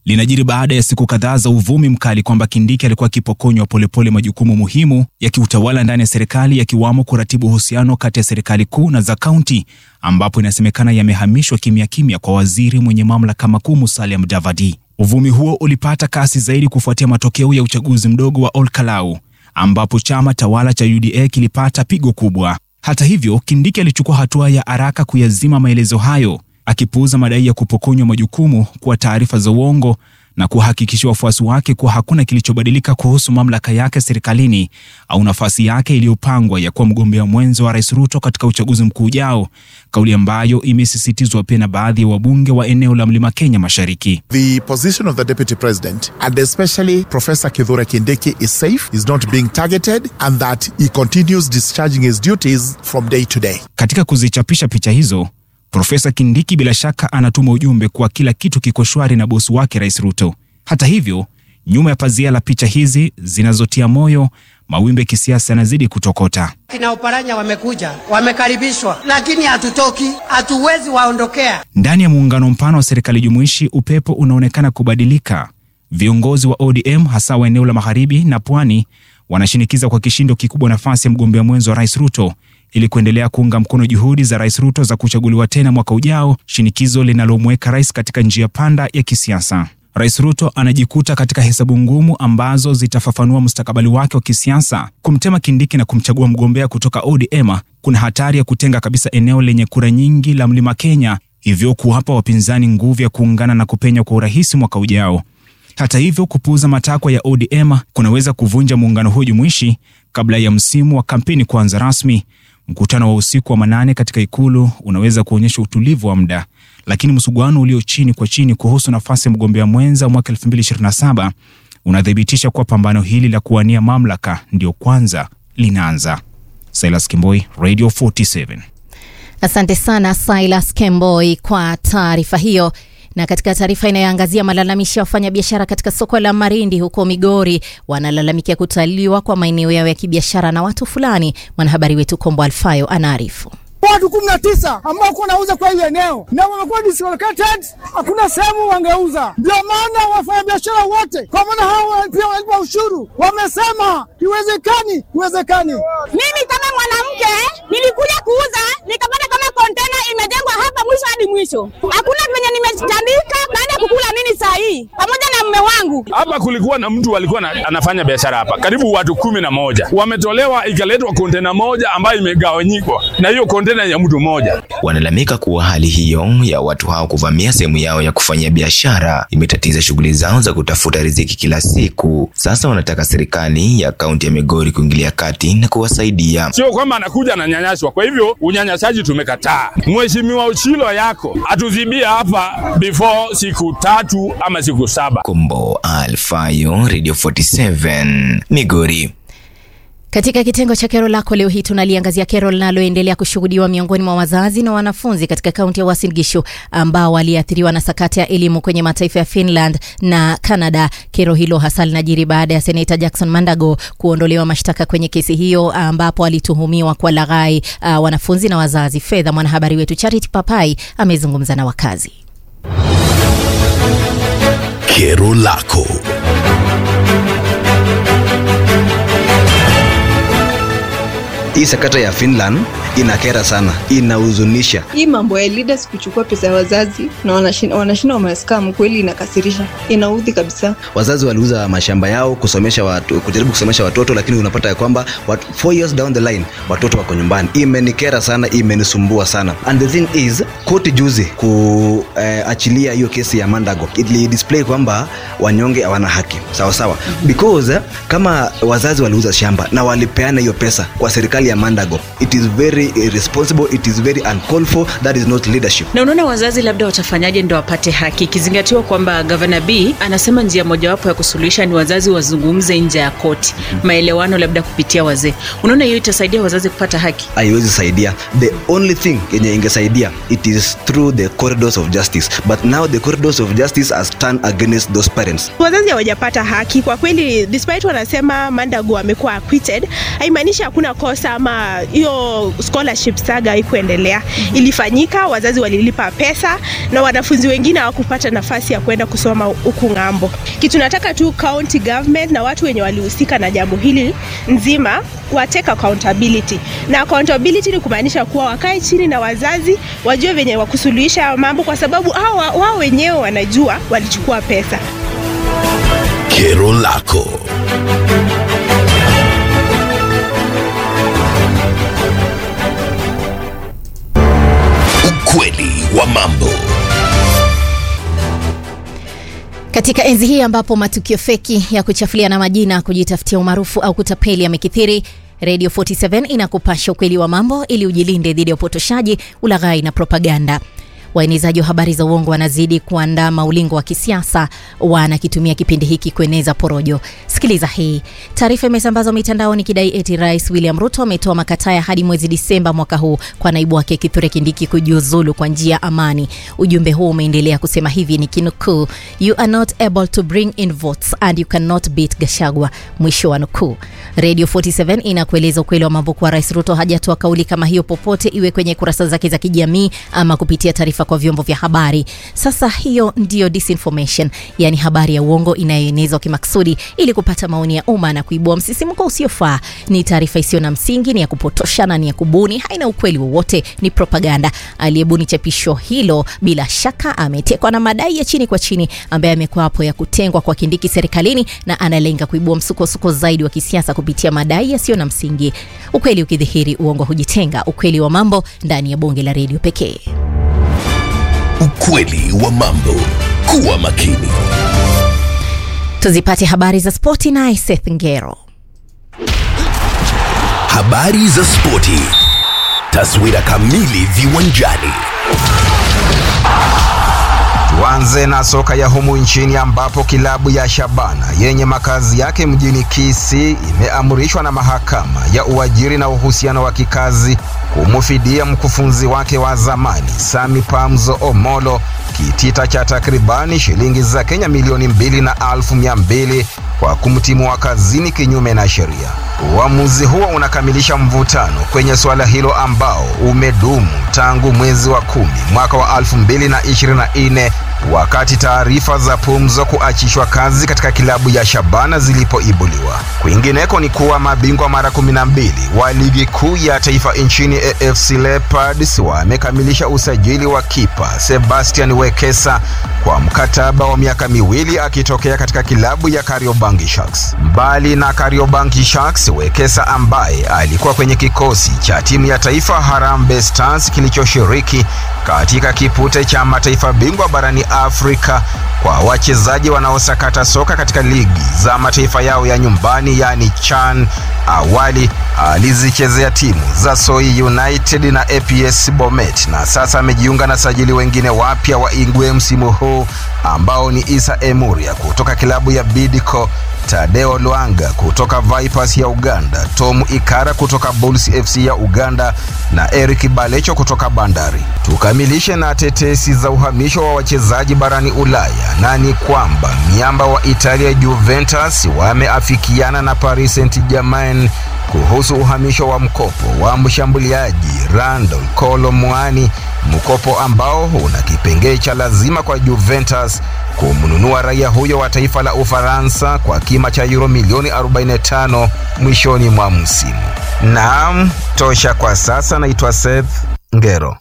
linajiri baada ya siku kadhaa za uvumi mkali kwamba Kindiki alikuwa akipokonywa polepole majukumu muhimu ya kiutawala ndani ya serikali yakiwamo kuratibu uhusiano kati ya serikali kuu na za kaunti, ambapo inasemekana yamehamishwa kimya kimya kwa waziri mwenye mamlaka makuu Musalia Mudavadi. Uvumi huo ulipata kasi zaidi kufuatia matokeo ya uchaguzi mdogo wa Olkalau ambapo chama tawala cha UDA kilipata pigo kubwa. Hata hivyo, Kindiki alichukua hatua ya haraka kuyazima maelezo hayo, akipuuza madai ya kupokonywa majukumu kuwa taarifa za uongo na kuhakikishia wafuasi wake kuwa hakuna kilichobadilika kuhusu mamlaka yake serikalini au nafasi yake iliyopangwa ya kuwa mgombea mwenzo wa Rais Ruto katika uchaguzi mkuu ujao, kauli ambayo imesisitizwa pia na baadhi ya wabunge wa eneo la Mlima Kenya Mashariki. The position of the deputy president and especially Professor Kithure Kindiki is safe, is not being targeted and that he continues discharging his duties from day to day. Katika kuzichapisha picha hizo Profesa Kindiki bila shaka anatuma ujumbe kuwa kila kitu kiko shwari na bosi wake Rais Ruto. Hata hivyo, nyuma ya pazia la picha hizi zinazotia moyo, mawimbi ya kisiasa yanazidi kutokota. Kina Oparanya wamekuja, wamekaribishwa, lakini hatutoki, hatuwezi waondokea. Ndani ya muungano mpana wa serikali jumuishi, upepo unaonekana kubadilika. Viongozi wa ODM hasa wa eneo la magharibi na pwani wanashinikiza kwa kishindo kikubwa nafasi ya mgombea mwenzo wa Rais Ruto ili kuendelea kuunga mkono juhudi za Rais Ruto za kuchaguliwa tena mwaka ujao, shinikizo linalomweka rais katika njia panda ya kisiasa. Rais Ruto anajikuta katika hesabu ngumu ambazo zitafafanua mustakabali wake wa kisiasa. Kumtema Kindiki na kumchagua mgombea kutoka ODM kuna hatari ya kutenga kabisa eneo lenye kura nyingi la Mlima Kenya, hivyo kuwapa wapinzani nguvu ya kuungana na kupenya kwa urahisi mwaka ujao. Hata hivyo, kupuuza matakwa ya ODM kunaweza kuvunja muungano huu jumuishi kabla ya msimu wa kampeni kuanza rasmi. Mkutano wa usiku wa manane katika ikulu unaweza kuonyesha utulivu wa muda, lakini msuguano ulio chini kwa chini kuhusu nafasi ya mgombea mwenza mwaka 2027 unathibitisha kuwa pambano hili la kuwania mamlaka ndio kwanza linaanza. Silas Kimboi, Radio 47. Asante sana Silas Kemboi kwa taarifa hiyo. Na katika taarifa inayoangazia malalamishi ya wafanyabiashara katika soko la Marindi huko Migori, wanalalamikia kutaliwa kwa maeneo yao ya kibiashara na watu fulani. Mwanahabari wetu Kombo Alfayo anaarifu. Watu kumi na tisa ambao kuwa nauza kwa hili eneo na wamekuwa dislocated, hakuna sehemu wangeuza. Ndio maana wafanyabiashara wote, kwa maana hao pia wanalipa ushuru, wamesema iwezekani, iwezekani. Mimi kama mwanamke nilikuja kuuza nikapata kama kontena imejengwa hapa mwisho hadi mwisho, hakuna venye nimetandika baada ya kukula nini saa hii pamoja na mume wangu. Hapa kulikuwa na mtu alikuwa na, anafanya biashara hapa, karibu watu kumi na moja wametolewa, ikaletwa kontena moja ambayo imegawanyikwa na hiyo kontena ya mtu mmoja. Wanalalamika kuwa hali hiyo ya watu hao kuvamia sehemu yao ya kufanyia biashara imetatiza shughuli zao za kutafuta riziki kila siku. Sasa wanataka serikali ya kaunti ya Migori kuingilia kati na kuwasaidia. Sio kwamba anakuja ananyanyaswa. Kwa hivyo unyanyasaji tumekataa. Mheshimiwa Uchilo yako atuzibia hapa before siku tatu ama siku saba. Kombo Alfayo, Radio 47 Migori. Katika kitengo cha kero lako leo hii tunaliangazia kero linaloendelea kushuhudiwa miongoni mwa wazazi na wanafunzi katika kaunti ya Uasin Gishu ambao waliathiriwa na sakata ya elimu kwenye mataifa ya Finland na Canada. Kero hilo hasa linajiri baada ya seneta Jackson Mandago kuondolewa mashtaka kwenye kesi hiyo ambapo alituhumiwa kwa laghai uh, wanafunzi na wazazi fedha. Mwanahabari wetu Charity Papai amezungumza na wakazi. Kero lako Hii sakata ya Finland inakera sana, inahuzunisha. Hii mambo ya leaders kuchukua pesa ya wazazi na wanashinda wanashinda wamescam, kweli inakasirisha, inaudhi kabisa. Wazazi waliuza mashamba yao kusomesha watu, kujaribu kusomesha watoto, lakini unapata ya kwamba what, four years down the line watoto wako nyumbani. Imenikera sana, imenisumbua sana. And the thing is, koti juzi kuachilia eh, hiyo kesi ya Mandago ili display kwamba wanyonge hawana haki sawa sawa, because eh, kama wazazi waliuza shamba na walipeana hiyo pesa kwa serikali ya Mandago, it is very irresponsible, it is very uncalled for, that is not leadership. Na unaona wazazi labda watafanyaje ndo wapate haki, ikizingatiwa kwamba Gavana B anasema njia mojawapo ya kusuluhisha ni wazazi wazungumze nje ya koti, maelewano labda kupitia wazee. Unaona hiyo itasaidia wazazi kupata haki? Haiwezi saidia. The only thing yenye ingesaidia it is through the corridors of justice, but now the corridors of justice has turned against those parents. Wazazi hawajapata haki kwa kweli, despite wanasema Mandago amekuwa acquitted, haimaanishi hakuna kosa ama hiyo scholarship saga haikuendelea. Ilifanyika, wazazi walilipa pesa na wanafunzi wengine hawakupata nafasi ya kwenda kusoma huku ng'ambo. Kitu nataka tu county government na watu wenye walihusika na jambo hili nzima wa take accountability, na accountability ni kumaanisha kuwa wakae chini na wazazi wajue venye wakusuluhisha haya mambo, kwa sababu hao wao wenyewe wanajua walichukua pesa. Kero lako. Ukweli wa mambo. Katika enzi hii ambapo matukio feki ya kuchafuliana majina, kujitafutia umaarufu au kutapeli yamekithiri, Radio 47 inakupasha ukweli wa mambo ili ujilinde dhidi ya upotoshaji, ulaghai na propaganda. Waenezaji wa habari za uongo wanazidi kuandaa maulingo wa kisiasa, wanakitumia kipindi hiki kueneza porojo. Sikiliza hii taarifa. Imesambazwa mitandaoni ikidai eti Rais William Ruto ametoa makataa ya hadi mwezi Disemba mwaka huu kwa naibu wake Kithure Kindiki kujiuzulu kwa njia ya amani. Ujumbe huu umeendelea kusema hivi, ni kinukuu, you are not able to bring in votes and you cannot beat Gashagwa, mwisho wa nukuu. Radio 47 inakueleza ukweli wa mambo kuwa Rais Ruto hajatoa kauli kama hiyo popote, iwe kwenye kurasa zake za kijamii ama kupitia taarifa kwa vyombo vya habari. Sasa hiyo ndiyo disinformation, yani habari ya uongo inayoenezwa kimaksudi ili kupata maoni ya umma na kuibua msisimko usiofaa. Ni taarifa isiyo na msingi, ni ya kupotosha na ni ya kubuni, haina ukweli wowote, ni propaganda. Aliyebuni chapisho hilo bila shaka ametekwa na madai ya chini kwa chini ambaye amekuwa hapo ya kutengwa kwa Kindiki serikalini na analenga kuibua msukosuko zaidi wa kisiasa kupitia madai yasiyo na msingi. Ukweli ukidhihiri, uongo hujitenga. Ukweli wa mambo ndani ya bonge la redio pekee. Ukweli wa mambo. Kuwa makini. Tuzipate habari za spoti naye Seth Ngero. Habari za spoti. Taswira kamili viwanjani. Tuanze na soka ya humu nchini ambapo kilabu ya Shabana yenye makazi yake mjini Kisii imeamrishwa na mahakama ya uajiri na uhusiano wa kikazi kumfidia mkufunzi wake wa zamani Sami Pamzo Omolo kitita cha takribani shilingi za Kenya milioni mbili na alfu mia mbili kwa kumtimua kazini kinyume na sheria. Uamuzi huo unakamilisha mvutano kwenye suala hilo ambao umedumu tangu mwezi wa kumi mwaka wa 2024 wakati taarifa za Pumzo kuachishwa kazi katika kilabu ya Shabana zilipoibuliwa. Kwingineko ni kuwa mabingwa mara 12 wa ligi kuu ya taifa nchini AFC Leopards wamekamilisha usajili wa kipa Sebastian Wekesa kwa mkataba wa miaka miwili akitokea katika kilabu ya Kariobangi Sharks. Mbali na Kariobangi Sharks, Wekesa ambaye alikuwa kwenye kikosi cha timu ya taifa Harambee Stars kilichoshiriki katika kipute cha mataifa bingwa barani Afrika kwa wachezaji wanaosakata soka katika ligi za mataifa yao ya nyumbani yani CHAN. Awali alizichezea timu za Soi United na APS Bomet na sasa amejiunga na sajili wengine wapya wa Ingwe msimu huu ambao ni Isa Emuria kutoka kilabu ya Bidco, Tadeo Lwanga kutoka Vipers ya Uganda, Tom Ikara kutoka Bulls FC ya Uganda na Eric Balecho kutoka Bandari. Tukamilishe na tetesi za uhamisho wa wachezaji barani Ulaya, na ni kwamba miamba wa Italia Juventus wameafikiana na Paris Saint-Germain kuhusu uhamisho wa mkopo wa mshambuliaji Randal Kolo Muani, mkopo ambao una kipengee cha lazima kwa Juventus kumnunua raia huyo wa taifa la Ufaransa kwa kima cha euro milioni 45 mwishoni mwa msimu. Naam, tosha kwa sasa. Naitwa Seth Ngero.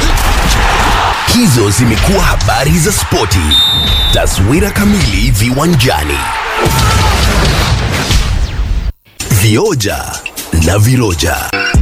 Hizo zimekuwa habari za spoti. Taswira kamili viwanjani. Vioja na viroja.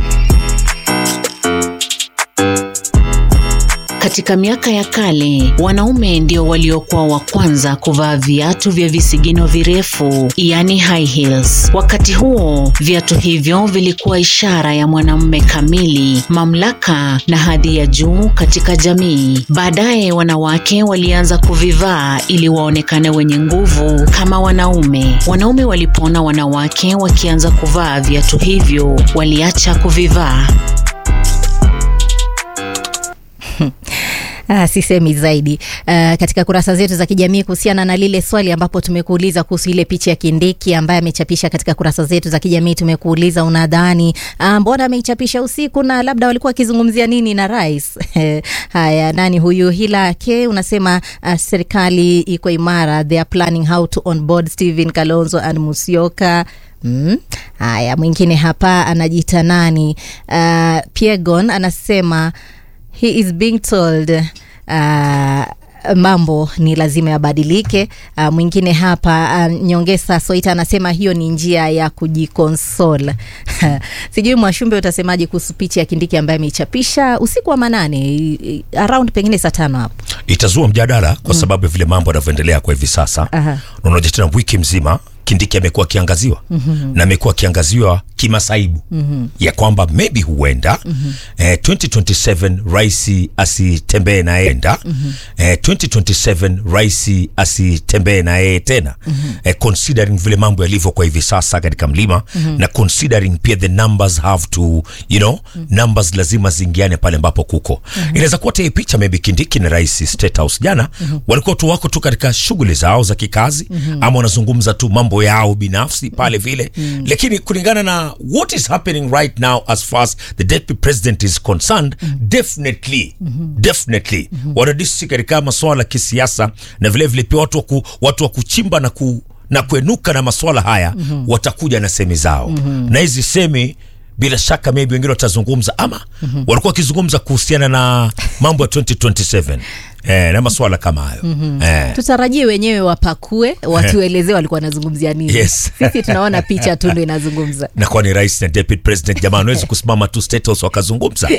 Katika miaka ya kale, wanaume ndio waliokuwa wa kwanza kuvaa viatu vya visigino virefu, yani high heels. Wakati huo, viatu hivyo vilikuwa ishara ya mwanamume kamili, mamlaka na hadhi ya juu katika jamii. Baadaye wanawake walianza kuvivaa ili waonekane wenye nguvu kama wanaume. Wanaume walipoona wanawake wakianza kuvaa viatu hivyo, waliacha kuvivaa. Ah, sisemi zaidi. Uh, katika kurasa zetu za kijamii kuhusiana na lile swali ambapo tumekuuliza kuhusu ile picha ya Kindiki ambaye amechapisha katika kurasa zetu za kijamii, tumekuuliza unadhani ah, mbona ameichapisha usiku na labda walikuwa wakizungumzia nini na rais? Haya, nani huyu? Hila ke unasema uh, serikali iko imara, they are planning how to onboard Stephen Kalonzo and Musyoka. Mm. Haya, mwingine hapa anajiita nani? Uh, Piegon anasema he is being told uh, mambo ni lazima yabadilike. Uh, mwingine hapa uh, Nyongesa Soita anasema hiyo ni njia ya kujikonsol. Sijui Mwashumbe utasemaje kuhusu picha ya Kindiki ambaye ameichapisha usiku wa manane i- i- around pengine saa tano hapo. itazua mjadala kwa sababu ya vile mambo yanavyoendelea kwa hivi sasa Aha. Na unajua tena wiki mzima kindiki amekuwa akiangaziwa Mhm. na amekuwa akiangaziwa kimasaibu Mhm. ya kwamba maybe huenda Mhm. eh, 2027 rais asitembee na yeye enda Mhm. eh, 2027 rais asitembee na yeye tena Mhm. eh, considering vile mambo yalivyo kwa hivi sasa katika mlima Mhm. na considering pia the numbers have to you know numbers lazima ziingiane pale ambapo kuko Mhm. inaweza kuwa hata hii picha maybe kindiki na rais state house jana Mhm. walikuwa tu wako tu katika shughuli zao za kikazi Mhm. ama wanazungumza tu mambo yao binafsi pale vile Mhm. lakini kulingana na what is happening right now as far as the deputy president is concerned definitely definitely wanadisi katika masuala ya kisiasa na vile vile pia watu wa ku, watu wa kuchimba na ku na kuenuka na masuala haya Mhm. watakuja na semi zao Mhm. na hizi semi bila shaka maybe wengine watazungumza ama Mhm. walikuwa wakizungumza kuhusiana na mambo ya 2027 eh, na masuala kama hayo Mhm. eh. Tutarajie wenyewe wapakue watuelezee walikuwa wanazungumzia nini. Yes. Sisi tunaona picha tu ndo inazungumza. na kwani rais na deputy president jamaa wanawezi kusimama tu State House wakazungumza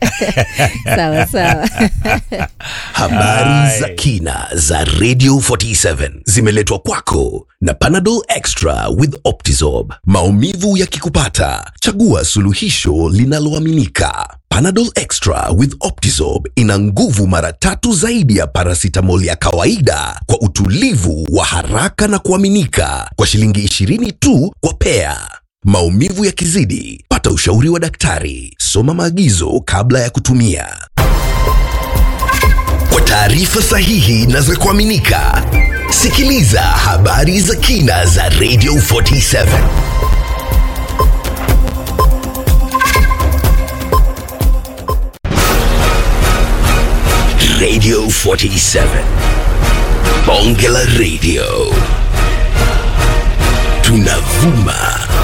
sawa sawa. Habari za kina za Radio 47 zimeletwa kwako na Panadol Extra with Optizorb. Maumivu yakikupata, chagua suluhisho linaloaminika. Panadol Extra with Optizorb ina nguvu mara tatu zaidi ya paracetamol ya kawaida kwa utulivu wa haraka na kuaminika kwa shilingi 20 tu kwa pea. Maumivu yakizidi, pata ushauri wa daktari. Soma maagizo kabla ya kutumia. Kwa taarifa sahihi na za kuaminika, sikiliza habari za kina za Radio 47. Radio 47. Bonge la Radio. Tunavuma